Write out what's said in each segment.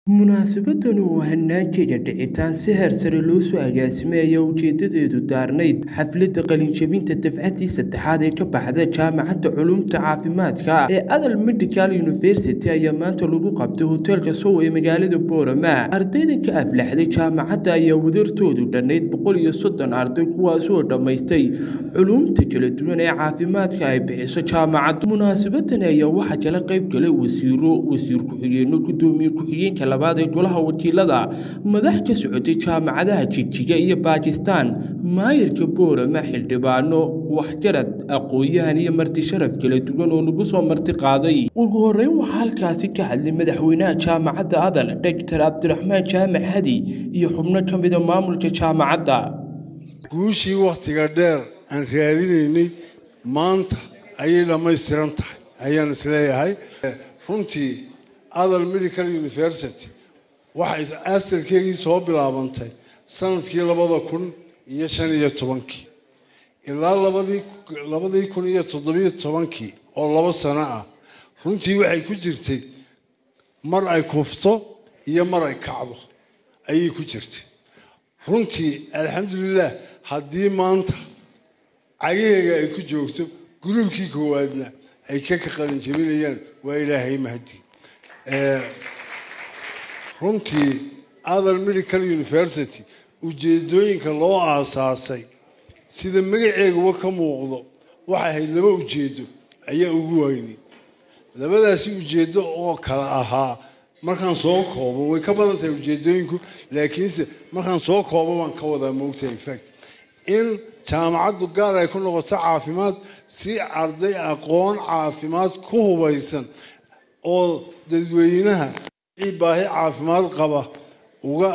Munaasabaddan oo hanaankeeda dhicitaan si heer sare loo soo agaasimay ayaa ujeedadeedu daarnayd xafladda qalinjebinta dafcadii saddexaad ee ka baxda jaamacadda culuumta caafimaadka ee Adal Medical University ayaa maanta lagu qabtay hoteelka Sow ee magaalada Boorama ardaydan ka aflaxday jaamacadda ayaa wadartoodu dhannayd boqol iyo soddon arday kuwaasoo dhammaystay culuumta kala duwan ee caafimaadka ay bixiso jaamacaddu munaasabadani ayaa waxaa kala qayb galay wasiiro wasiir ku-xigeenno gudoomiye ku-xigeenka labaad ee golaha wakiilada madax ka socotay jaamacadaha jigjiga iyo baakistaan maayirka boorama xildhibaano waxgarad aqoon-yahan iyo marti sharaf kala duwan oo lagu soo marti qaaday ugu horreyn waxaa halkaasi ka hadlay madaxweynaha jaamacadda adal doctor cabdiraxmaan jaamac hadi iyo xubno ka mida maamulka jaamacadda guushii wakhtiga dheer aan raadinaynay maanta ayay dhammaystiran tahay ayaan isleeyahay runtii adal medical university waxay astarkeygii soo bilaabantay sanadkii labada kun iyo shan iyo tobankii ilaa labadii labadii kun iyo toddobiyo tobankii oo labo sano ah runtii waxay ku jirtay mar ay kufto iyo mar ay kacdo ayay ku jirtay runtii alxamdulilah haddii maanta cagaheega ay ku joogto gruubkii koowaadna ay ka ka qalin jebinayaan waa ilaahay mahadi runtii adal medical university ujeedooyinka loo aasaasay sida magaceeguba ka muuqdo waxay ahayd laba ujeedo ayaa ugu weynay labadaasi ujeedo oo kale ahaa markaan soo koobo way ka badan tahay ujeedooyinku laakiinse markaan soo koobo baan ka wadaa moogtahay infact in jaamacaddu gaar ay ku noqoto caafimaad si arday aqoon caafimaad ku hubaysan oo dadweynaha baahi caafimaad qaba uga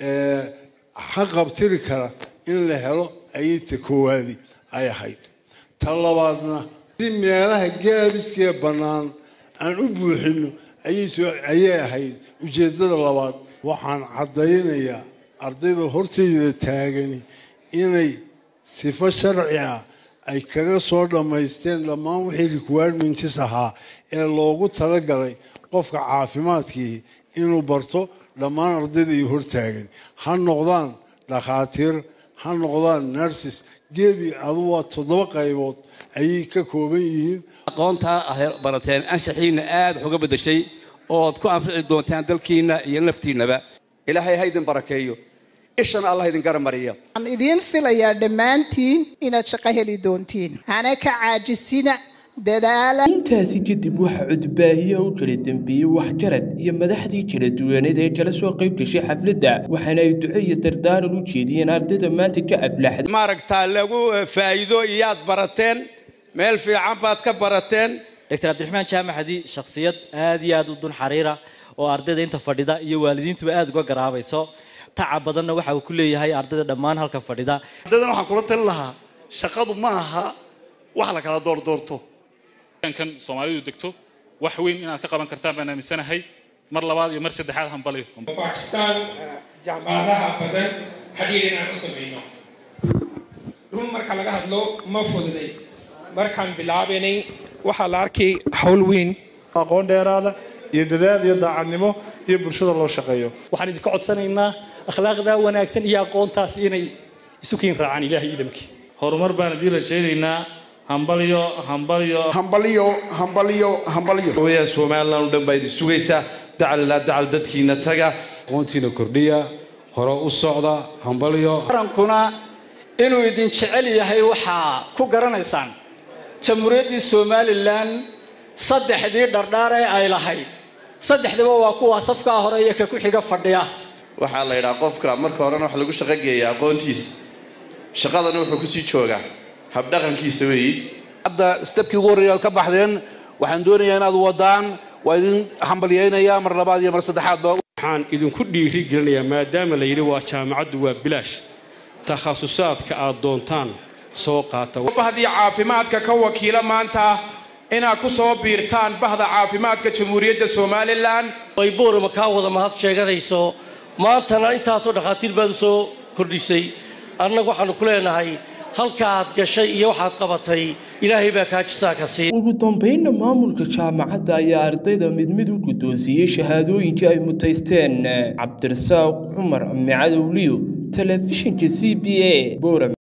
xaqabtiri kara in la helo ayay ta koowaadi ay ahayd ta labaadna si meelaha gaabiskee bannaan aan u buuxino ayay ahayd ujeeddada labaad waxaan caddaynayaa ardayda hortayda taagani inay sifo sharci ah ay kaga soo dhammaysteen dhammaan wixii requirements ahaa ee loogu talagalay qofka caafimaadkii inuu barto dhammaan ardayda iyo hortaagan ha noqdaan dhakhaatiir ha noqdaan nurses gebi adu waa toddoba qaybood ayay ka kooban yihiin aqoontaa barateen anshaxiinna aad wax uga beddeshay ood ku anfici doontaan dalkiinna iyo naftiinnaba ilaahay ha idin barakeeyo ishana allah idin garamariya waxaan idiin filayaa dhammaantiin inaad shaqo heli doontiin hana ka caajisina dadaala intaasi kadib waxaa cudbaahiya u kala dambeeyey waxgarad iyo madaxdii kala duwaneed ee kala soo qayb gashay xafladda waxaana ay duco iyo dardaaran u jeediyeen ardayda maanta ka aflaxday maaragtaa lagu faa'iido iyaad barateen meel fiican baad ka barateen doctor cabdiraxmaan jaamaxadi shakhsiyad aad iyo aad u dun xariira oo ardayda inta fadhida iyo waalidiintuba aad uga garaabayso tacab badanna waxa uu ku leeyahay ardayda dhammaan halkan fadhida ardaydan waxaan kula talin lahaa shaqadu ma aha wax la kala doordoorto kan soomaalidu degto wax weyn inaad ka qaban kartaan baan aaminsanahay mar labaad iyo mar saddexaad hambaliyo bakistaan jaamacadaha badan xidhiir inaan u samayno run marka laga hadlo ma fududay markaan bilaabanay waxaa la arkay hawl weyn aqoon dheeraada iyo dadaal iyo daacadnimo iyo bulshada loo shaqeeyo waxaan idinka codsanaynaa akhlaaqda wanaagsan iyo aqoontaas inay isu kiin raacaan ilaahay idamkii horumar baan idiin rajaynaynaa hambalyo hambalyo hambalyo hambalyo hambalyo hooyaa somaliland oo dhan baa idin sugaysaa dacal ilaa dacal dadkiina taga aqoontiina kordhiya hore u socda hambalyo qarankuna inuu idin jecel yahay waxaa ku garanaysaan jamhuuriyaddii somalilan saddexdii dhardhaar ee ay lahayd saddexdaba waa kuwa safkaa hore iyo ka ku xiga fadhiya waxaa la yidhaha qofka marka horena wax lagu shaqo geeya aqoontiisa shaqadana wuxuu kusii joogaa habdhaqankiisa weeyi hadda stebkii ugu horreeya aad ka baxdeen waxaan doonayaa inaad wadaan waa idin hambalyaynayaa mar labaad iyo mar saddexaadba waxaan idinku dhiiri gelinayaa maadaama la yidhi waa jaamacaddu waa bilaash takhasusaadka aad doontaan soo qaata bahdii caafimaadka ka wakiila maanta inaad ku soo biirtaan bahda caafimaadka jamhuuriyadda somalilan ay boorama kaa wada mahad sheeganayso maantana intaasoo dhakhaatiir baad u soo kordhisay annagu waxaannu ku leenahay halkaaad gashay iyo waxaad qabatay ilaahay baa kaa jisaa ka sii ugu dambeynna maamulka jaamacadda ayaa ardayda mid mid u guddoonsiiyey shahaadooyinkii ay mutaysteen cabdirasaaq cumar micadowliyo telefishinka c b a boram